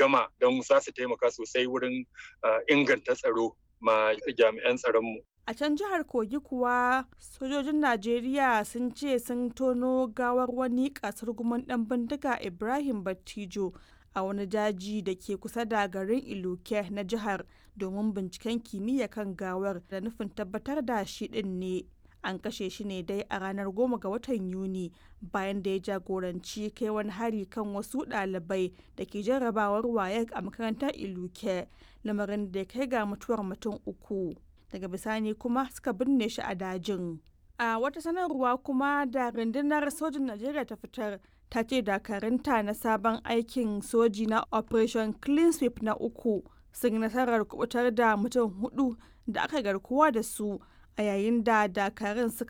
gama don za su taimaka sosai wurin inganta tsaro ma jami'an tsaronmu. A can jihar Kogi kuwa sojojin Najeriya sun ce sun tono gawar wani kasar guman ɗan bindiga Ibrahim Battijo a wani daji da ke kusa da garin Iluke na jihar domin binciken kimiyya kan gawar da nufin tabbatar da shi ɗin ne. An kashe shi ne dai a ranar goma ga watan Yuni bayan da ya jagoranci kai wani hari kan wasu ɗalibai da ke jarrabawar wayek a makarantar Iluke lamarin da ya kai ga mutuwar mutum uku. daga bisani kuma suka binne shi a dajin. A wata sanarwa kuma da rundunar sojin Najeriya ta fitar ta ce dakarunta na sabon aikin soji na Operation Clean Sweep na uku sun yi nasarar kubutar da mutum hudu da aka garkuwa da su a yayin da dakarun suka